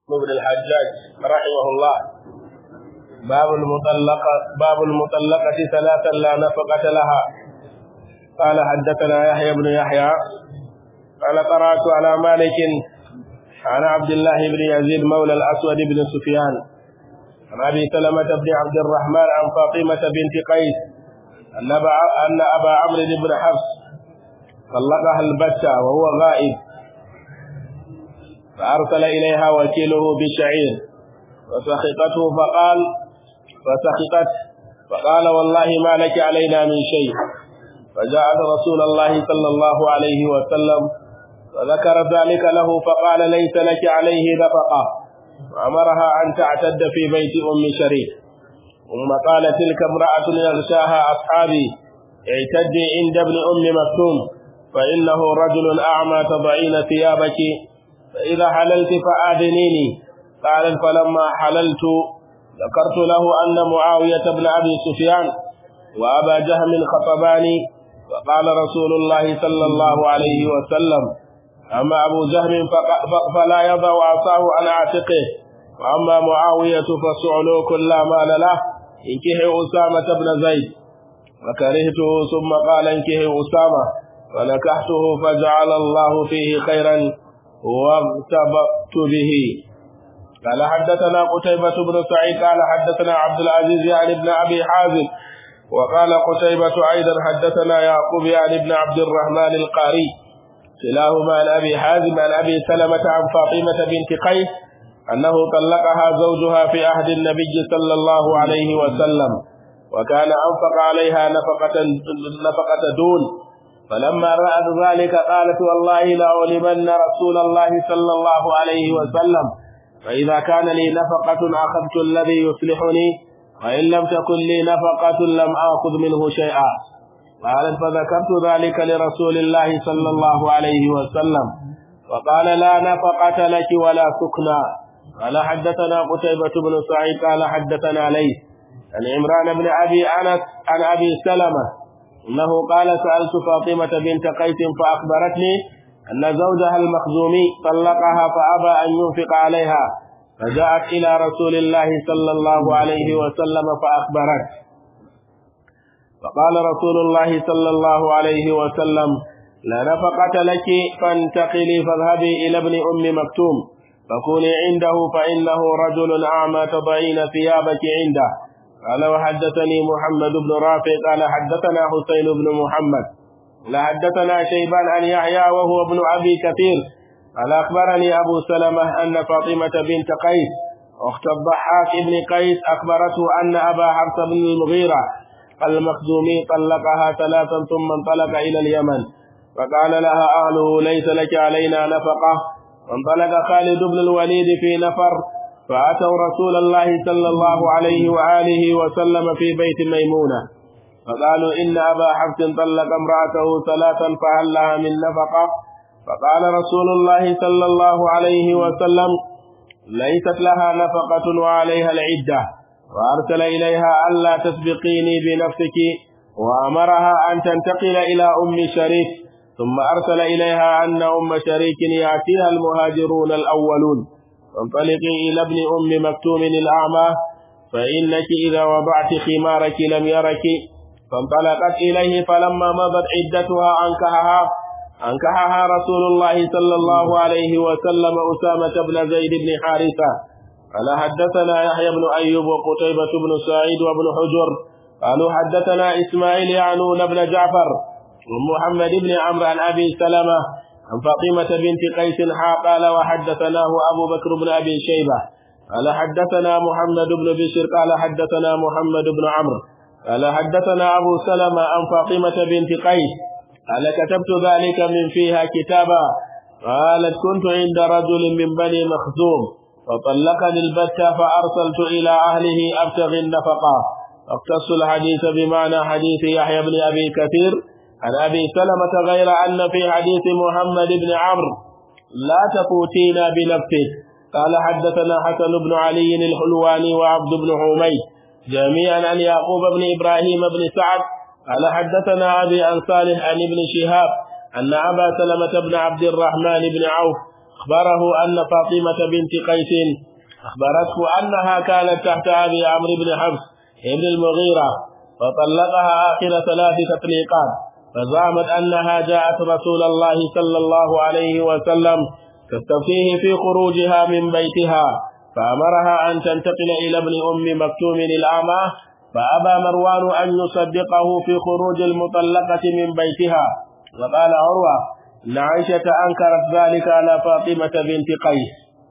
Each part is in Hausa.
بن الحجاج رحمه الله باب المطلقة باب المطلقة ثلاثا لا نفقة لها قال حدثنا يحيى بن يحيى قال قرأت على مالك عن عبد الله بن يزيد مولى الأسود بن سفيان عن أبي سلمة بن عبد الرحمن عن فاطمة بنت قيس أن أن أبا عمرو بن حفص طلقها البتة وهو غائب فأرسل إليها وكيله بشعير فسخطته فقال فسخطت فقال والله ما لك علينا من شيء فجاءت رسول الله صلى الله عليه وسلم وذكر ذلك له فقال ليس لك عليه نفقة وأمرها أن تعتد في بيت أم شريك ثم قال تلك امرأة يغشاها أصحابي اعتدي عند ابن أم مكتوم فإنه رجل أعمى تضعين ثيابك فإذا حللت فآذنيني قال فلما حللت ذكرت له أن معاوية بن أبي سفيان وأبا جهم خطباني فقال رسول الله صلى الله عليه وسلم أما أبو جهم فلا يضع عصاه عن عاتقه وأما معاوية فسعلوك لا مال له انكه أسامة بن زيد فكرهته ثم قال انكه أسامة فنكحته فجعل الله فيه خيرا واغتبت به قال حدثنا قتيبة بن سعيد قال حدثنا عبد العزيز يعني ابن أبي حازم وقال قتيبة أيضا حدثنا يعقوب يعني ابن عبد الرحمن القاري كلاهما عن أبي حازم عن أبي سلمة عن فاطمة بنت قيس أنه طلقها زوجها في عهد النبي صلى الله عليه وسلم وكان أنفق عليها نفقة نفقة دون فلما رأت ذلك قالت والله لأعلمن رسول الله صلى الله عليه وسلم فإذا كان لي نفقة أخذت الذي يصلحني وإن لم تكن لي نفقة لم آخذ منه شيئا قالت فذكرت ذلك لرسول الله صلى الله عليه وسلم فقال لا نفقة لك ولا سكنى قال حدثنا قتيبة بن سعيد قال حدثنا ليث عن عمران بن أبي أنس عن أبي سلمة إنه قال سألت فاطمة بنت قيس فأخبرتني أن زوجها المخزومي طلقها فأبى أن ينفق عليها فجاءت إلى رسول الله صلى الله عليه وسلم فأخبرت فقال رسول الله صلى الله عليه وسلم لا نفقة لك فانتقلي فاذهبي إلى ابن أم مكتوم فكوني عنده فإنه رجل أعمى تضعين ثيابك عنده قال وحدثني محمد بن رافع قال حدثنا حسين بن محمد لا حدثنا شيبان عن يحيى وهو ابن أبي كثير قال أخبرني أبو سلمة أن فاطمة بنت قيس أخت الضحاك بن قيس أخبرته أن أبا حفص بن المغيرة المخزومي طلقها ثلاثا ثم انطلق إلى اليمن فقال لها أهله ليس لك علينا نفقة وانطلق خالد بن الوليد في نفر فأتوا رسول الله صلى الله عليه وآله وسلم في بيت ميمونة فقالوا إن أبا حفص طلق امرأته ثلاثا فهل لها من نفقة فقال رسول الله صلى الله عليه وسلم ليست لها نفقة وعليها العدة وأرسل إليها ألا تسبقيني بنفسك وأمرها أن تنتقل إلى أم شريك ثم أرسل إليها أن أم شريك يأتيها المهاجرون الأولون فانطلقي إلى ابن أم مكتوم الأعمى فإنك إذا وضعت خمارك لم يرك فانطلقت إليه فلما مضت عدتها أنكحها أنكحها رسول الله صلى الله عليه وسلم أسامة بن زيد بن حارثة قال حدثنا يحيى بن أيوب وقتيبة بن سعيد وابن حجر قالوا حدثنا إسماعيل يعنون بن جعفر ومحمد بن عمرو عن أبي سلمة عن فاطمة بنت قيس قال وحدثناه أبو بكر بن أبي شيبة قال حدثنا محمد بن بشر قال حدثنا محمد بن عمرو قال حدثنا أبو سلمة عن فاطمة بنت قيس قال كتبت ذلك من فيها كتابا قالت كنت عند رجل من بني مخزوم فطلقني البتة فأرسلت إلى أهله أبتغي النفقة اقتص الحديث بمعنى حديث يحيى بن أبي كثير عن أبي سلمة غير أن في حديث محمد بن عمرو لا تفوتينا بنفسه قال حدثنا حسن بن علي الحلواني وعبد بن حميد جميعا عن يعقوب بن إبراهيم بن سعد قال حدثنا أبي عن صالح عن ابن شهاب أن أبا سلمة بن عبد الرحمن بن عوف أخبره أن فاطمة بنت قيس أخبرته أنها كانت تحت أبي عمرو بن حفص ابن المغيرة فطلقها آخر ثلاث تطليقات فزعمت أنها جاءت رسول الله صلى الله عليه وسلم تستفتيه في خروجها من بيتها فأمرها أن تنتقل إلى ابن أم مكتوم الأعمى فأبى مروان أن يصدقه في خروج المطلقة من بيتها وقال عروة إن عائشة أنكرت ذلك على فاطمة بنت قيس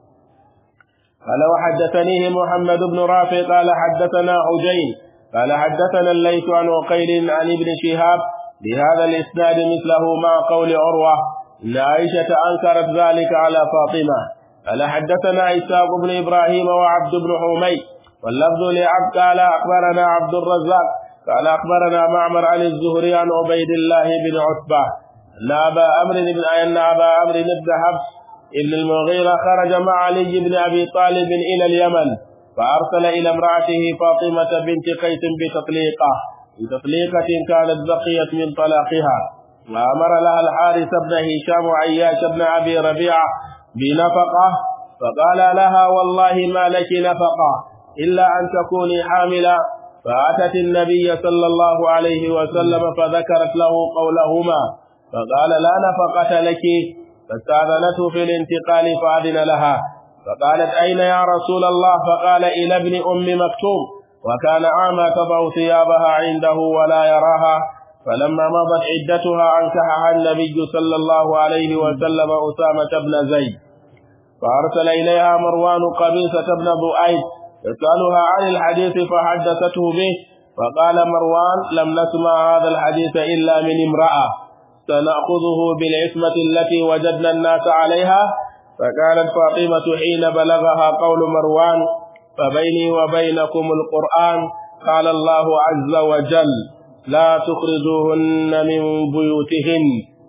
قال وحدثنيه محمد بن رافع قال حدثنا عجين قال حدثنا الليث عن وقيل عن ابن شهاب بهذا الإسناد مثله مع قول عروة إن عائشة أنكرت ذلك على فاطمة قال حدثنا إسحاق بن إبراهيم وعبد بن حميد واللفظ لعبد قال أخبرنا عبد الرزاق قال أخبرنا معمر عن الزهري عن عبيد الله بن عتبة أن أبا أمر بن أن أبا أمر بن حفص ابن المغيرة خرج مع علي بن أبي طالب إلى اليمن فأرسل إلى امرأته فاطمة بنت قيس بتطليقة بتطليقة كانت بقيت من طلاقها وأمر لها الحارث بن هشام وعياش بن أبي ربيعة بنفقة فقال لها والله ما لك نفقة إلا أن تكوني حاملا فأتت النبي صلى الله عليه وسلم فذكرت له قولهما فقال لا نفقة لك فاستأذنته في الانتقال فأذن لها فقالت أين يا رسول الله فقال إلى ابن أم مكتوم وكان أعمى تضع ثيابها عنده ولا يراها فلما مضت عدتها أنكحها النبي صلى الله عليه وسلم أسامة بن زيد فأرسل إليها مروان قبيصة بن بؤيد يسألها عن الحديث فحدثته به فقال مروان لم نسمع هذا الحديث إلا من امرأة سنأخذه بالعصمة التي وجدنا الناس عليها فقالت فاطمة حين بلغها قول مروان فبيني وبينكم القرآن قال الله عز وجل لا تخرجوهن من بيوتهن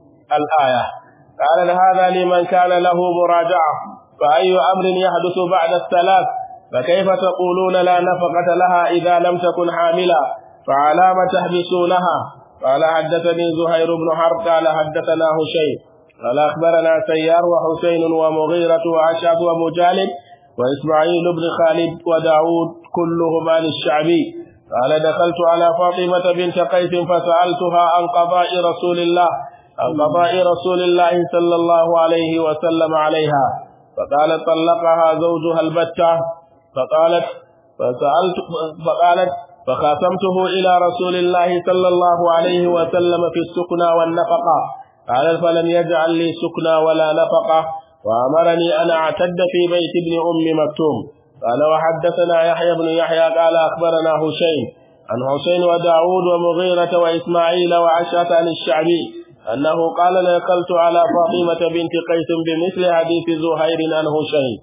الآية قال هذا لمن كان له مراجعة فأي أمر يحدث بعد الثلاث فكيف تقولون لا نفقة لها إذا لم تكن حاملة فعلام تحبسونها قال حدثني زهير بن حرب قال حدثنا هشيم قال أخبرنا سيار وحسين ومغيرة وعشاب ومجالد وإسماعيل بن خالد وداود كلهم عن الشعبي قال دخلت على فاطمة بنت قيس فسألتها عن قضاء رسول الله عن قضاء رسول الله صلى الله عليه وسلم عليها فقالت طلقها زوجها البتة فقالت فسألت فقالت فخاصمته إلى رسول الله صلى الله عليه وسلم في السكنى والنفقة قال فلم يجعل لي سكنى ولا نفقة وأمرني أن أعتد في بيت ابن أم مكتوم قال وحدثنا يحيى بن يحيى قال أخبرنا هشيم عن حسين وداود ومغيرة وإسماعيل وعشرة عن الشعبي أنه قال دخلت على فاطمة بنت قيس بمثل حديث زهير عن هشيم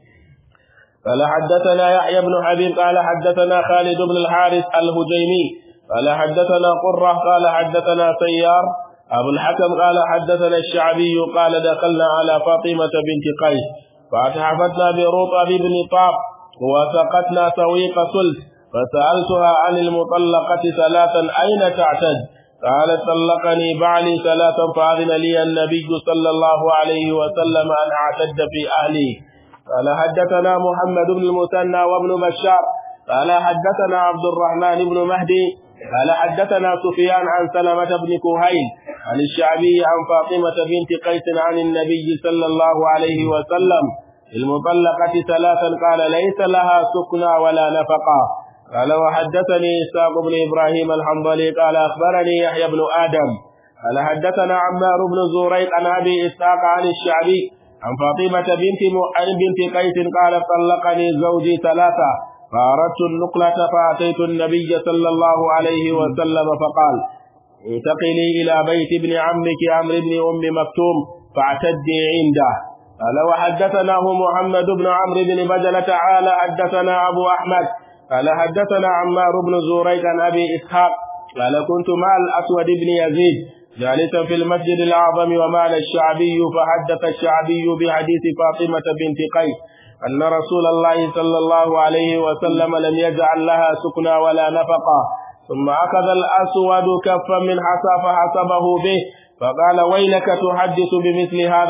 قال حدثنا يحيى بن حبيب قال حدثنا خالد بن الحارث الهجيمي قال حدثنا قرة قال حدثنا سيار أبو الحكم قال حدثنا الشعبي قال دخلنا على فاطمة بنت قيس فأتحفتنا برطب بن طاب وسقتنا سويق سلس فسألتها عن المطلقة ثلاثا أين تعتد قالت طلقني بعلي ثلاثا فأذن لي النبي صلى الله عليه وسلم أن أعتد في أهلي قال حدثنا محمد بن المثنى وابن بشار قال حدثنا عبد الرحمن بن مهدي قال حدثنا سفيان عن سلمة بن كهيل عن الشعبي عن فاطمة بنت قيس عن النبي صلى الله عليه وسلم المطلقة ثلاثا قال ليس لها سكنى ولا نفقة قال وحدثني إسحاق بن إبراهيم الحنظلي قال أخبرني يحيى بن آدم قال حدثنا عمار بن زوريق عن أبي إسحاق عن الشعبي عن فاطمة بنت عن بنت قيس قال طلقني زوجي ثلاثة فأردت النقلة فأتيت النبي صلى الله عليه وسلم فقال انتقلي إلى بيت ابن عمك عمرو بن أم مكتوم فاعتدي عنده قال وحدثناه محمد بن عمرو بن بجلة تعالى حدثنا أبو أحمد قال حدثنا عمار بن زوريك عن أبي إسحاق قال كنت مع الأسود بن يزيد جالسا في المسجد الأعظم ومعنا الشعبي فحدث الشعبي بحديث فاطمة بنت قيس أن رسول الله صلى الله عليه وسلم لم يجعل لها سكنى ولا نفقة ثم أخذ الأسود كفا من حصى فحسبه به فقال ويلك تحدث بمثل هذا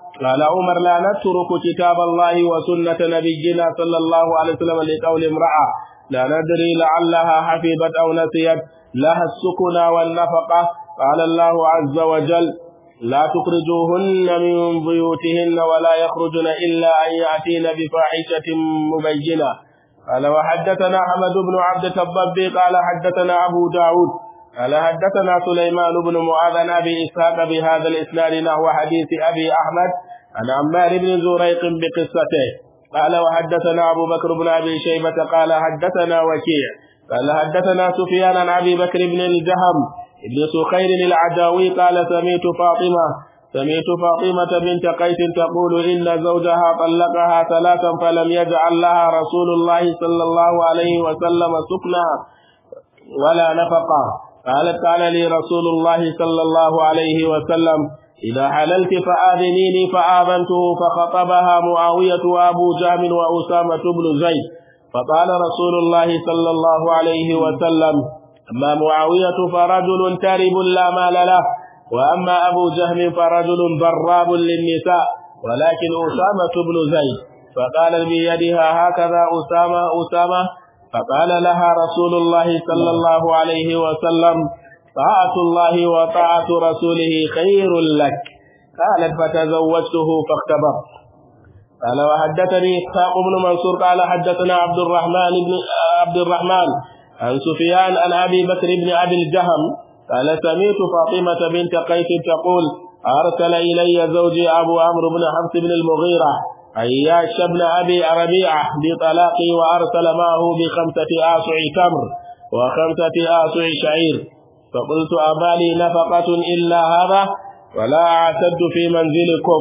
قال عمر لا نترك كتاب الله وسنة نبينا صلى الله عليه وسلم لقول امرأة لا ندري لعلها حفظت أو نسيت لها السكن والنفقة قال الله عز وجل لا تخرجوهن من بيوتهن ولا يخرجن إلا أن يأتين بفاحشة مبينة قال وحدثنا أحمد بن عبد الضبي قال حدثنا أبو داود قال حدثنا سليمان بن معاذ عن أبي إسحاق بهذا الإسناد نحو حديث أبي أحمد عن عمار بن زريق بقصته قال وحدثنا أبو بكر بن أبي شيبة قال حدثنا وكيع قال حدثنا سفيان عن أبي بكر بن الجهم ابن سخير العداوي قال سميت فاطمة سمعت فاطمة بنت قيس تقول إن زوجها طلقها ثلاثا فلم يجعل لها رسول الله صلى الله عليه وسلم سكنا ولا نفقا قالت قال لي رسول الله صلى الله عليه وسلم إذا حللت فآذنيني فآذنته فخطبها معاوية وأبو جهم وأسامة بن زيد فقال رسول الله صلى الله عليه وسلم أما معاوية فرجل تارب لا مال له وأما أبو جهم فرجل ضراب للنساء ولكن أسامة بن زيد فقال بيدها هكذا أسامة أسامة فقال لها رسول الله صلى الله عليه وسلم طاعة الله وطاعة رسوله خير لك قالت فتزوجته فاختبرت قال وحدثني إسحاق بن منصور قال حدثنا عبد الرحمن بن عبد الرحمن عن سفيان عن أبي بكر بن أبي الجهم قال سمعت فاطمة بنت قيس تقول أرسل إلي زوجي أبو عمرو بن حفص بن المغيرة عياش بن أبي ربيعة بطلاقي وأرسل معه بخمسة آسع تمر وخمسة آسع شعير فقلت أما لي نفقة إلا هذا ولا أعتد في منزلكم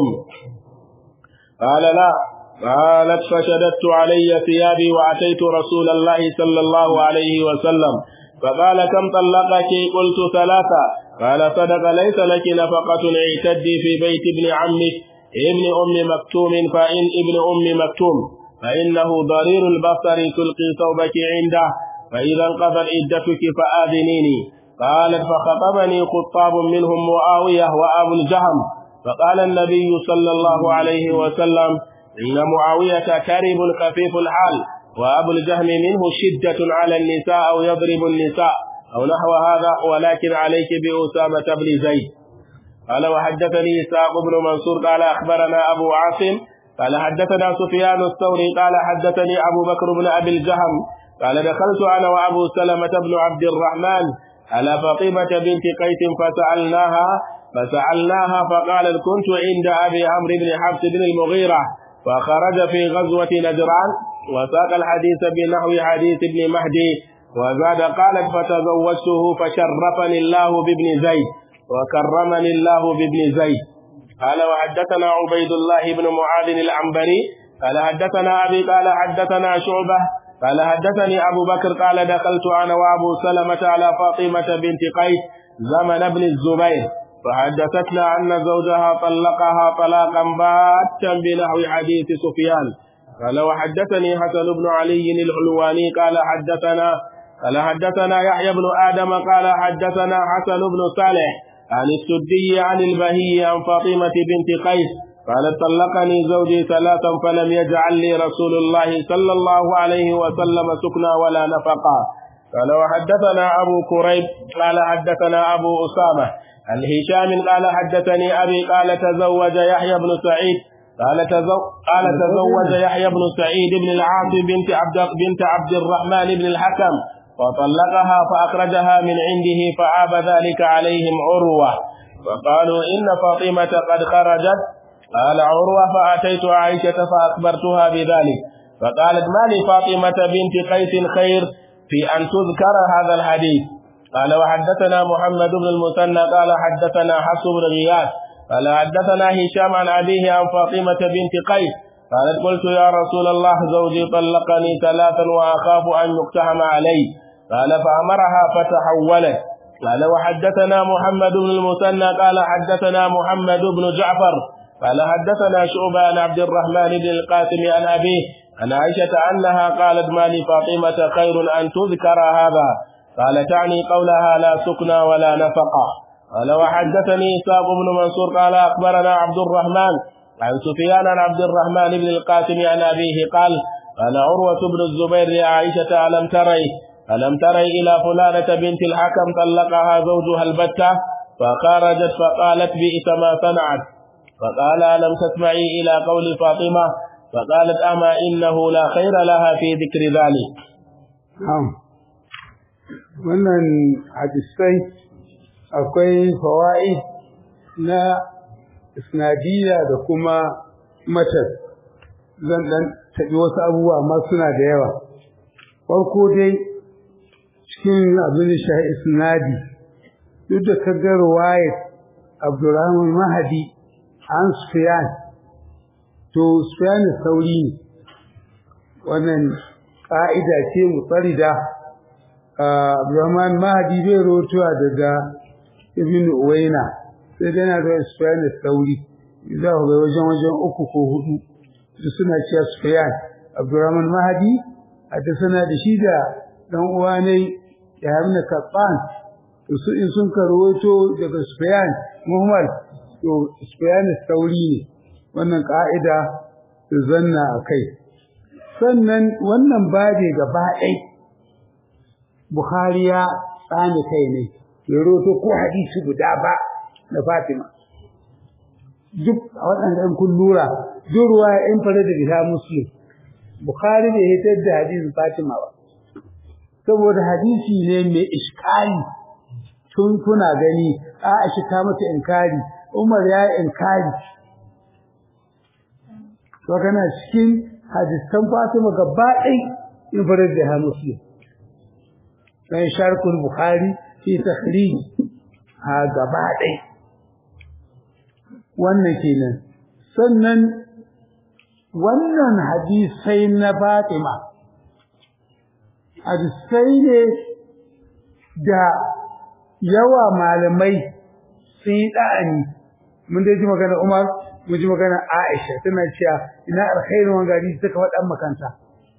قال لا قالت فشددت علي ثيابي وأتيت رسول الله صلى الله عليه وسلم فقال كم طلقك قلت ثلاثة قال صدق ليس لك نفقة اعتدي في بيت ابن عمك ابن أم مكتوم فإن ابن أم مكتوم فإنه ضرير البصر تلقي ثوبك عنده فإذا انقضت عدتك فآذنيني قالت فخطبني خطاب منهم معاوية وأبو الجهم فقال النبي صلى الله عليه وسلم إن معاوية كرب خفيف الحال وأبو الجهم منه شدة على النساء أو يضرب النساء أو نحو هذا ولكن عليك بأسامة بن زيد قال وحدثني إسحاق بن منصور قال أخبرنا أبو عاصم قال حدثنا سفيان الثوري قال حدثني أبو بكر بن أبي الجهم قال دخلت أنا وأبو سلمة بن عبد الرحمن على فاطمة بنت قيس فسألناها فسألناها فقالت كنت عند أبي عمرو بن حفص بن المغيرة فخرج في غزوة نجران وساق الحديث بنحو حديث ابن مهدي وزاد قالت فتزوجته فشرفني الله بابن زيد وكرمني الله بابن زيد قال وحدثنا عبيد الله بن معاذ العنبري قال حدثنا أبي قال حدثنا شعبة قال حدثني أبو بكر قال دخلت أنا وأبو سلمة على فاطمة بنت قيس زمن ابن الزبير فحدثتنا أن زوجها طلقها طلاقا باتا بنحو حديث سفيان قال وحدثني حسن بن علي الحلواني قال حدثنا قال حدثنا يحيى بن آدم قال حدثنا حسن بن صالح عن السدي عن البهي عن فاطمة بنت قيس قالت طلقني زوجي ثلاثا فلم يجعل لي رسول الله صلى الله عليه وسلم سكنا ولا نفقا قال وحدثنا أبو كريب قال حدثنا أبو أسامة عن هشام قال حدثني أبي قال تزوج يحيى بن سعيد قال تزو قال تزوج يحيى بن سعيد بن العاص بنت عبد بنت عبد الرحمن بن الحكم وطلقها فأخرجها من عنده فعاب ذلك عليهم عروة وقالوا إن فاطمة قد خرجت قال عروة فأتيت عائشة فأخبرتها بذلك فقالت ما لفاطمة بنت قيس خير في أن تذكر هذا الحديث قال وحدثنا محمد بن المثنى قال حدثنا حفص بن غياث قال حدثنا هشام عن أبيه عن فاطمة بنت قيس قالت قلت يا رسول الله زوجي طلقني ثلاثا وأخاف أن يقتحم علي قال فأمرها فتحولت قال وحدثنا محمد بن المثنى قال حدثنا محمد بن جعفر قال حدثنا شعبة عن عبد الرحمن بن القاسم عن أبيه عن عائشة أنها قالت ما لفاطمة خير أن تذكر هذا قال تعني قولها لا سكنى ولا نفقة قال وحدثني إسحاق بن منصور قال أخبرنا عبد الرحمن عن سفيان عن عبد الرحمن بن القاسم عن أبيه قال قال عروة بن الزبير لعائشة ألم تري ألم تري إلى فلانة بنت الحكم طلقها زوجها البتة فخرجت فقالت بئس ما صنعت فقال ألم تسمعي إلى قول فاطمة فقالت أما إنه لا خير لها في ذكر ذلك wannan hadisai akwai fawa'i na isnadiyya da kuma matar zan dan taɓi wasu abubuwa amma suna da yawa farko dai cikin abin da shahi isnadi duk da kaga ruwayat abdurrahman mahadi an sufiyan to sufiyan sauri ne wannan ƙa'ida ce mutsarida abdurrahman mahadi bai rotuwa daga ibn uwaina sai dai na da sufiyan sauri za ku ga wajen wajen uku ko hudu da suna cewa sufiyan abdurrahman mahadi a ta sana da shi da dan uwa ne ya hamna kaɓan su in sun karwato daga Sufyan Muhammad to Sufyan sauri ne wannan ka'ida su zanna a kai sannan wannan babe gaba ɗai Bukhari ya tsani kai ne ya roto ko hadisi guda ba na Fatima duk a waɗanda kun lura duk ruwa in fara da biha muslim Bukhari bai hitar da hadisin Fatima ba saboda hadisi ne mai iskali tun kuna gani Aisha ta mata inkari Umar ya inkari to kana cikin hadisan Fatima gaba ɗai in farar da Muslim dan sharkul Bukhari fi takhrij ha gaba ɗai wannan kenan sannan wannan hadisai na Fatima hadisai ne da yawa malamai sun yi ɗa'ani mun dai ji magana Umar mun ji magana Aisha tana cewa ina alkhairin wanga hadisi suka faɗan makanta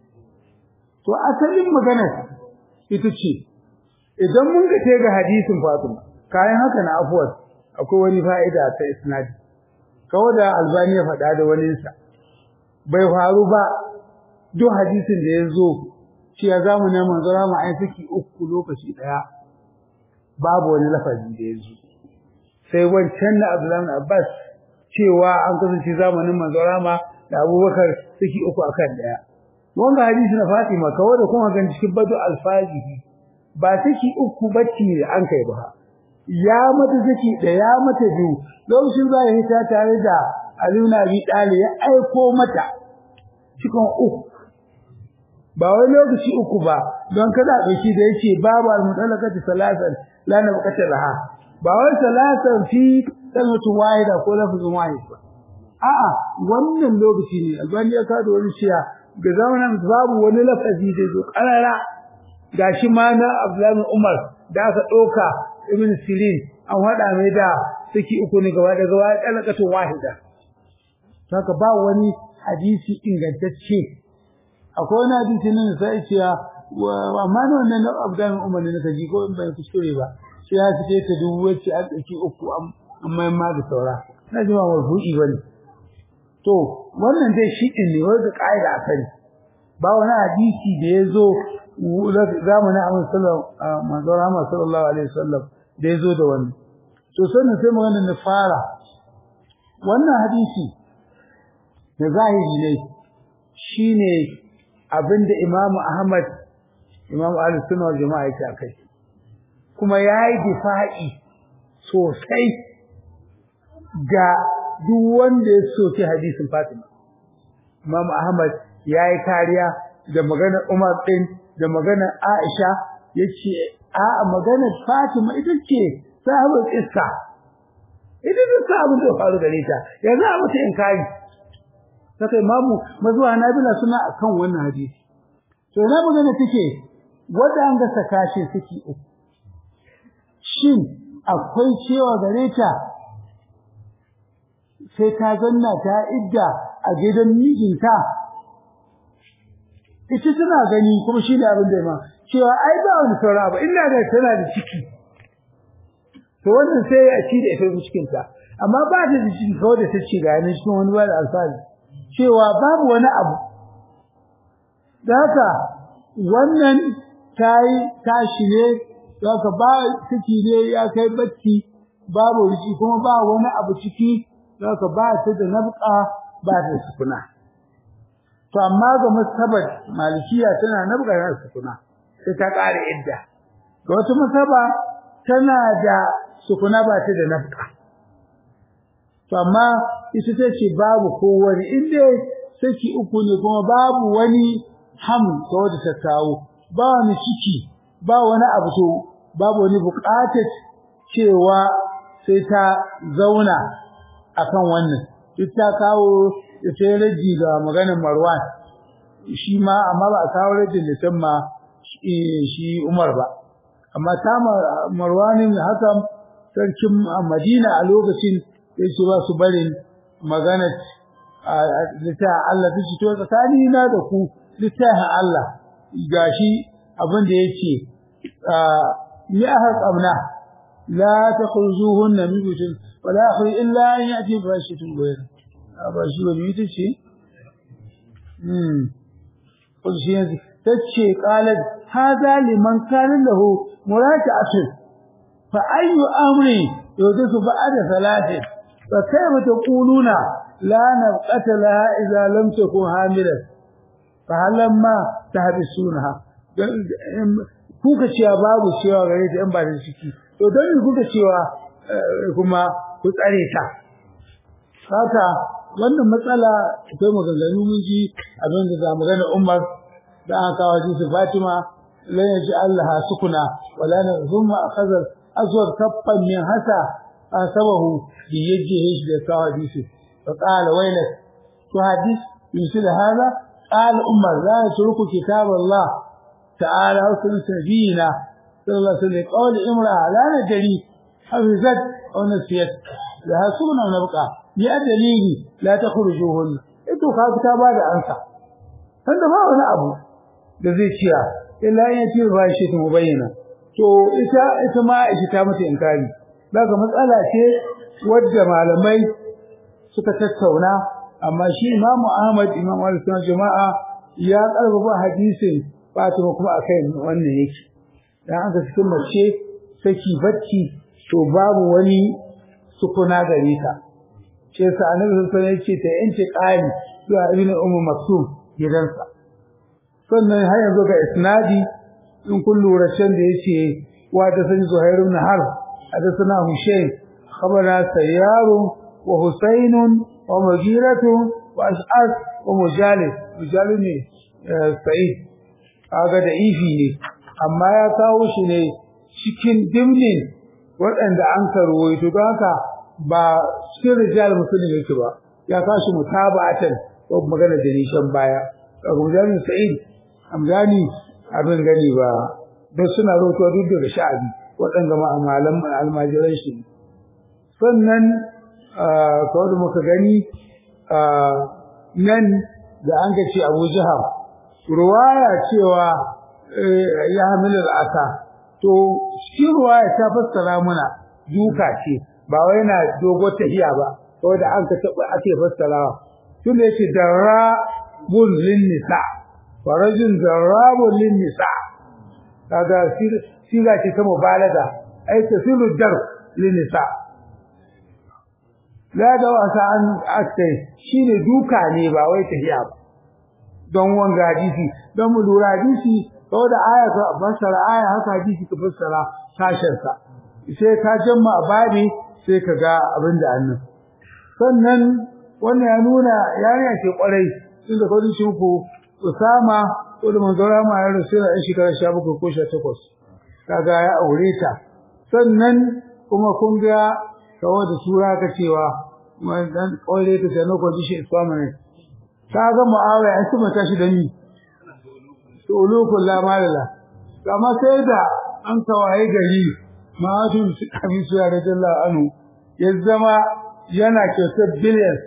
to asalin magana ita ce idan mun ga te ga hadisin Fatima kayan haka na afuwar akwai wani fa'ida ta isnadi kawai da Albani ya faɗa da wani sa bai faru ba duk hadisin da ya zo cewa za mu neman zara mu ai saki uku lokaci ɗaya babu wani lafazi da ya zo sai wancan na Abdullahi bin Abbas cewa an kasance zamanin manzo Rama da Abubakar suke uku akan daya wanga hadisi na Fatima kawai da kuma gan cikin badu alfazihi ba suke uku bacci an kai ba ya mata suke da ya mata biyu lokacin za ya hita tare da Ali bin Abi Talib ya aiko mata cikin uku ba wai lokaci uku ba don kada a ɗauki da yake babu al-mutalaqati salasan la nabqata laha ba wai salasan fi kalmatu wahida ko lafzun wahid ba a'a wannan lokaci ne albani ya kada wani ciya ga zamanin babu wani lafazi da zo karara gashi ma na Abdullahi Umar da aka ɗauka Ibn Sirin an hada mai da saki uku ne gaba da gaba kalakatu wahida saka ba wani hadisi ingantacce akwai wani hadisi nan sai cewa amma ne wannan na Abdullahi Umar ne nake ji ko in bai kuskure ba sai ya fice ta dubu wacce an ɗauki uku amma ma da saura na ji ma marfu'i bane to wannan dai shi din ne wanda kaida a kai ba wani hadisi da ya zo zamanin Ahmad sallallahu sallallahu alaihi wasallam da ya zo da wannan to sannan sai magana na fara wannan hadisi da zahiri ne shine abinda Imam Ahmad Imam Ahlus Sunna wal Jama'a yake akai kuma yayi difa'i sosai ga duk wanda ya soke hadisin Fatima Imam Ahmad yayi kariya da maganar Umar din da maganar Aisha yace a maganar Fatima ita ce sahabul iska ita ce sahabul da faru gare ta yanzu a mata inkari saka imamu mazuwa nabila suna akan wannan hadisi to na magana take wanda an ga saka shi suke uku shin akwai cewa gare ta sai ta zanna ta idda a gidan mijinta ita tana gani kuma shi da abin da ma cewa ai ba wani saura ba ina da tana da ciki to wannan sai ya ci da ita cikin ta amma ba ta da cikin kawai da ta ce ga yanin cikin wani bada alfahari cewa babu wani abu da haka wannan ta yi tashi ne da haka ba ciki ne ya kai bacci babu riki kuma ba wani abu ciki da haka ba ta da nabka ba ta da sukuna to amma ga masabar malikiya tana nabka da sukuna sai ta ƙara idda ga wata masaba tana da sukuna ba ta da nafka to amma ita ta ce babu kowane inda saki uku ne kuma babu wani ham ga wata ta kawo ba wani ciki ba wani abu to babu wani buƙatar cewa sai ta zauna akan wannan duk ta kawo da sai raji ga maganar Marwan shi ma amma ba a kawo rajin da can ma shi Umar ba amma ta Marwanin hakan sarkin Madina a lokacin yace ba su barin magana ta Allah ta to tsakani na da ku littafin Allah gashi abin da yake ya haƙamna la takhrujuhunna min buyutin wa la yakhruj illa an ya'ti bi fashatin ghayr ba shi ba ni tace hmm ko shi ne tace qalat hadha liman kana lahu muraja'atun fa ayyu amri yudisu ba'da thalathin fa kayfa taquluna la nabqata laha idza lam takun hamilan fa halamma tahbisunaha kuka cewa babu cewa gare ta in ba da ciki to don kuka cewa kuma ku tsare ta haka wannan matsala akwai maganganu mun ji abin da za mu gana Umar da aka kawo shi Fatima la yaji Allah sukuna wala na zumma akhadha aswad kaffan min hasa asabahu bi yajhihi da kawo hadisi fa qala waylak to hadis yusil hada qala Umar la yatruku kitab Allah تعالى حسن سبينا صلى الله عليه وسلم قول امرأة لا ندري حفظت أو نسيت لها سبنا ونبقى يا دليلي لا تخرجوهن انتو خافتها بعد أنسى فانت ما هنا أبو لذي شيئا إلا أن يتير فايشة مبينة to ita ita ma ita ta mata inkari daga matsala ce wadda malamai suka tattauna amma shi Imam Ahmad Imam Al-Sunnah Jama'a ya karfafa hadisin Fatima kuma akai wannan yake dan aka cikin mace saki bacci to babu wani sukuna gare ta ce sa annabi sallallahu alaihi wasallam yace ta yanke qali zuwa ibnu ummu maksum gidansa sannan har yanzu ga isnadi in kun lura can da yace wa da sani zuhair ibn harb hadathana hushayn khabara sayyar wa husayn wa mujiratu wa ash'ad wa mujalid mujalid ne sa'id kaga da ifi ne amma ya kawo shi ne cikin dimnin waɗanda an karuwai to don haka ba cikin rijal musulmi yake ba ya kawo shi mutaba'atan ko magana da nishan baya kaga mujalin sa'id amgani abin gani ba don suna rotuwa duk daga sha'abi waɗanda ma'amalan almajiran shi sannan kawai da muka gani nan da an ga ce abu jihar ruwaya cewa ya hamilar aka to shi ruwaya ta fassara muna duka ce ba wai na dogo tahiya ba ko da an ka taba ake fassarawa tun da yake darabun lin nisa farajin darabun lin nisa kaga siga ce ta mubalaga ai tasilu dar lin nisa la da wasa an akai shine duka ne ba wai tahiya ba don wanga hadisi don mu lura hadisi ko da aya ka fassara aya haka hadisi ka fassara sashen sa sai ka jamma babi sai ka ga abin da annan sannan wannan ya nuna yarinya ce kwarai tunda ko shi ku Usama ko da manzora ma ya rasu da shekara 17 ko 18 kaga ya aure ta sannan kuma kun ga kawo da sura ka cewa dan kwaire ta da nako dishi islamu ne kaga muawiya an kuma tashi da ni to ulukul la malala kama sai da an tawaye gari ma'atun abin su ya radiyallahu anhu ya zama yana kyautar billions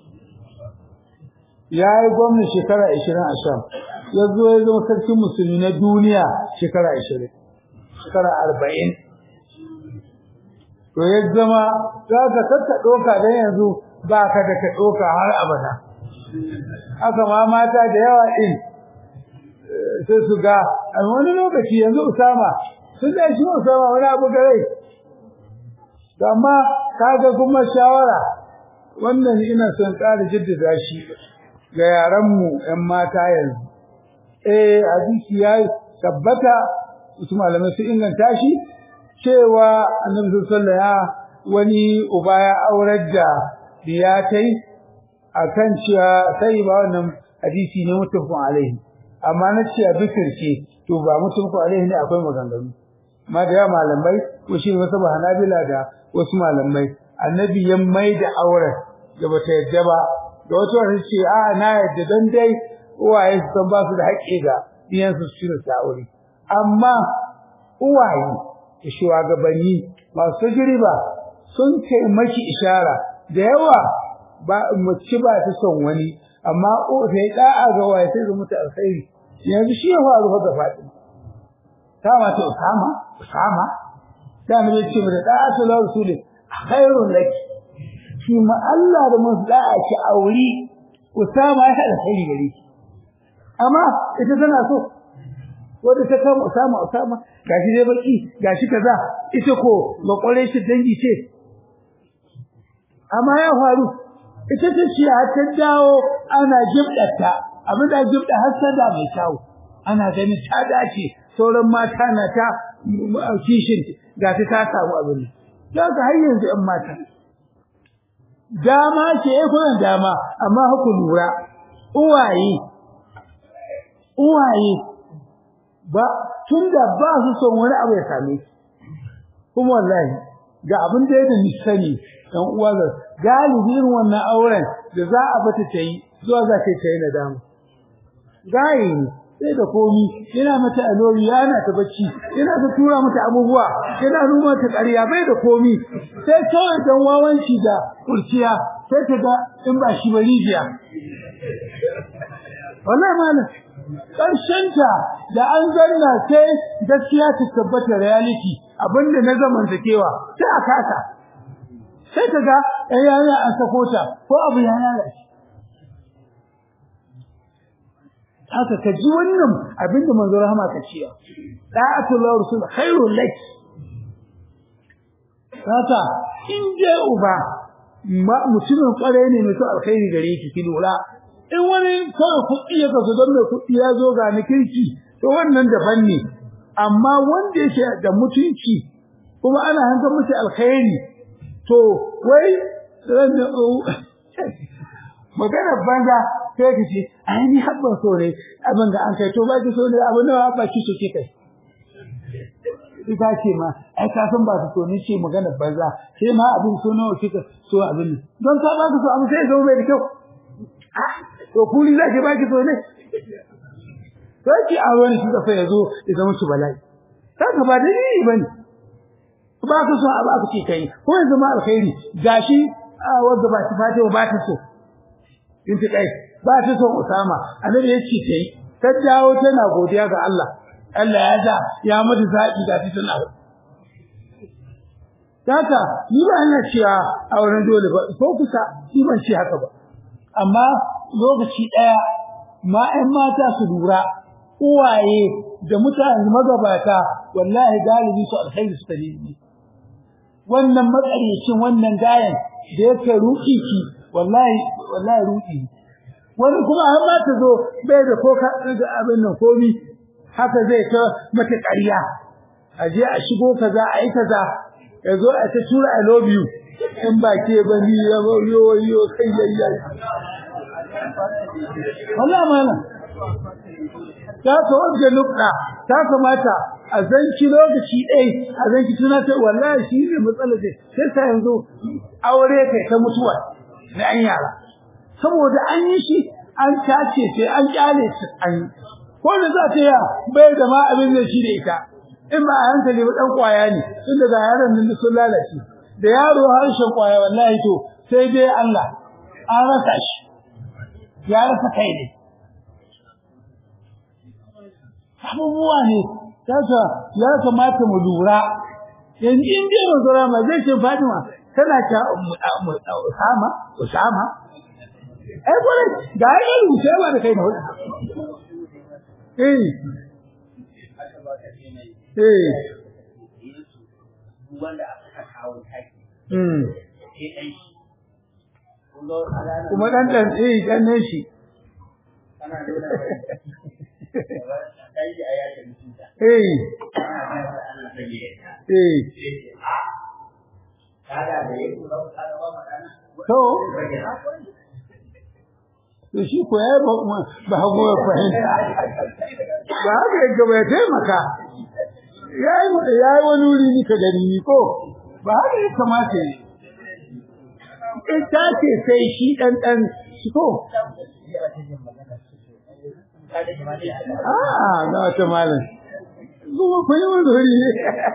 ya yi gwamna shekara 20 a sham ya zo ya zama sarkin musulmi na duniya shekara 20 shekara 40 to ya zama za ka kakka ɗoka dan yanzu ba ka da ka ɗoka har abada haka ma mata da yawa ɗin sai su ga a wani lokaci yanzu Usama sun da shi Usama wani abu gare amma kaga kuma shawara wannan ina son ƙara jaddada shi ga yaranmu ‘yan mata yanzu eh hadisi ya tabbata wasu malamai su inganta shi cewa annabi sallallahu alaihi wani uba ya aurar da diyatai akan cewa sai ba wannan hadisi ne mutafin alaihi amma na ce a bikir ce to ba mutafin alaihi ne akwai maganganu ma da yawa malamai ko shi wasu ba hanabila da wasu malamai annabi ya mai da auren da bata yadda ba da wasu wata ce a na yadda don dai uwaye su san ba su da haƙƙi ga diyansu su shirya ta aure amma uwaye da shugabanni masu tajriba sun taimaki ishara da yawa ba mace ba ta son wani amma o sai da'a ga waye sai zama ta alkhairi yanzu shi ya faru ga Fatima ta mata Usama Usama da mu ce mu da da'a ta rasuli khairun laki shi ma Allah da mun da'a ki auri Usama ya hada alkhairi gare ki amma ita tana so wanda ta kama Usama Usama gashi dai baki gashi kaza ita ko makware shi dangi ce amma ya faru ita ta ce har ta dawo ana jibdata abin da jibda har sada mai kyau ana ganin ta dace sauran mata na ta kishin ga ta ta samu abin da ka har yanzu ɗan mata dama ce eh kuna dama amma haku lura uwaye uwaye ba tunda ba su son wani abu ya same su kuma wallahi ga abin da yake ni sani dan uwa ga galibi irin wannan auren da za a bata ta yi zuwa za ta yi nadama gayi sai da komi yana mata alori yana ta bacci yana ta tura mata abubuwa yana nuna ta ƙarya bai da komi sai kawai dan wawanci da kurciya sai ta ga in ba shi ba rijiya wallahi malam ta da an zanna sai gaskiya ta tabbata reality abinda na zamantakewa sai a kasa sai ka ga ɗan yana an sako ta ko abu ya lalace haka ka ji wannan abinda manzo rahama ka ciya da'atul rasul khairul lak haka in je uba mutumin kware ne mai so alkhairi gare ki ki lura in wani kawai kuɗi ya kaso don mai kuɗi ya zo ga ni kirki to wannan daban ne amma wanda yake da mutunci kuma ana hankar masa alkhairi to wai magana banza sai ka ce ai ni habban so ne abin da an kai to ba ki so ne abin da ba ki so ke kai ita ce ma ai ka san ba su so ne ce magana banza sai ma abin so nawa kika so abin don ka ba ka so abin sai zo mai da kyau to kuli za ki ba ki so ne sai ki a wani shi da fa yazo ya zama shi bala'i kaga ba dalili bane ba ka so abu aka ce kai ko yanzu ma alkhairi gashi wanda ba ta fata ba ta so in ta kai ba ta so Usama annabi ya ce kai ta dawo tana godiya ga Allah Allah ya da ya mata zaki da ta tana Kaka ni ba ina cewa auren dole ba ko kusa ni ban ce haka ba amma lokaci daya ma ƴan mata su lura uwaye da mutane magabata wallahi galibi su alkhairi suka ne wannan matsarecin wannan gayan da yake ruki ki wallahi wallahi ruki wani kuma har ma ta zo bai da ko ka ga abin nan komi haka zai ta mata ƙarya a je a shigo kaza a yi kaza ya zo a ta tura i love you in ba ke ba ni ya yo yo kai yayya wallahi mana ta ka wanda nukta ta kamata a zanci lokaci ɗai a zanci tunatar wallahi shi ne matsalar da sai sa yanzu aure kai ta mutuwa na an yara saboda an yi shi an tace sai an kyale shi an yi ko da za ta ya bai da ma abin da shi da ita in ba a hankali ba dan kwaya ne tunda ga yaran nan sun lalace da yaro harshen kwaya wallahi to sai dai Allah an rasa shi ya rasa kai ne abubuwa ne Saka ya kamata mu lura yanzu in dai manzo rama zai ce Fatima tana ta Usama Usama ai gore ga ai rubuce ba da kai na hudu eh eh wanda aka kawo taki mm sai dai kun ga alalan kuma dan dan eh dan ne shi ana nuna kai da ayata mutunta eh ana nuna ana sanye ta eh sai ce a kada da yake ba ka ga ba magana to rage na to shi ko yayi ba ba hago ya fahimta ba haka yake ba ya taimaka yayi yayi wani wuri ni ka gani ni ko ba haka ya kamata yi in ta ce sai shi dan dan shi ko ah ga wata malam kuma kun yi wani wuri ne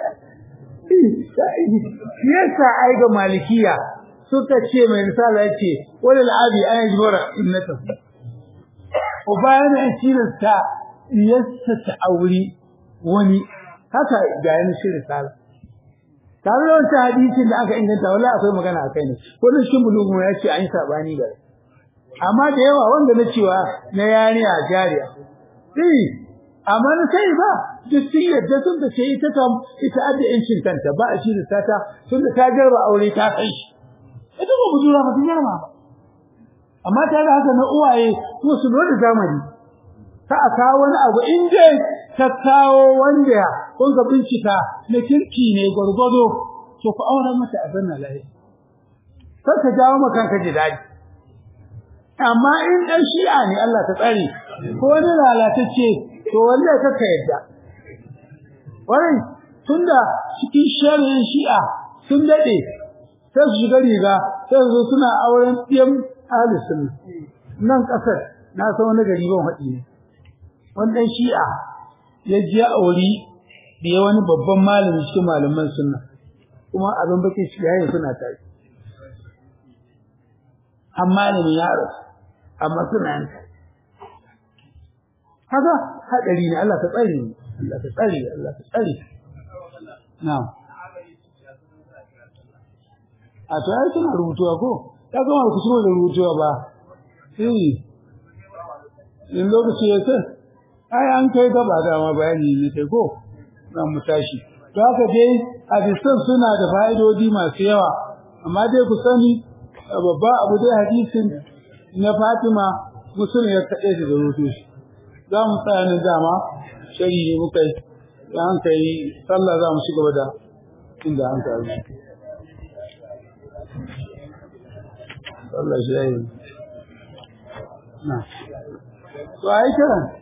yasa ai ga malikiya suka ce mai misala yace wala al'abi an jibara innata uba yana tilasta yassa ta auri wani haka ga yana shi risala tare da wancan hadisin da aka inganta wala akwai magana a kai ne wannan shi bulugu ya ce an yi sabani da amma da yawa wanda na cewa na yariya jariya eh amma na sai ba duk sun yadda sun da ce ita kam ita adda yancin kanta ba a shi risata tun da ta jarba aure ta kai shi ita ko budura ba ta jarba ba amma ta da haka na uwaye kuma su lura da zamani ta a kawo wani abu in dai ta kawo wanda kun ga bincika na kirki ne gwargwado to ku auren mata a zanna lafiya kar ka jawo maka kanka ji daɗi amma in dan shi'a ne Allah ta tsare ko wani lalatacce to wallahi kaka yadda wai tunda cikin sharrin shi'a sun dade sai su shiga riga sai su zo suna auren ɗiyan ahli sunna nan kasar na san wani gari ban haɗi ne wannan shi'a ya ji ya auri da ya wani babban malami cikin malaman sunna kuma abin bakin shi yayin suna tare amma ne ya rasu amma suna yin kaga hadari ne Allah ta tsare ni Allah ta tsare Allah ta tsare na'am a to ai suna rubutuwa ko ya gama ku shigo da rubutuwa ba eh in lokaci ya ce ai an kai gaba da ma bayani ne kai ko za mu tashi to haka dai hadisan suna da fa'idodi masu yawa amma dai ku sani babba abu dai hadisin na Fatima musulun ya kaɗe shi da rubutu shi za mu tsaya nan dama shari ne muka yi da an kai sallah za mu ci gaba da inda an kai sallah shi ya yi na to a yi kiran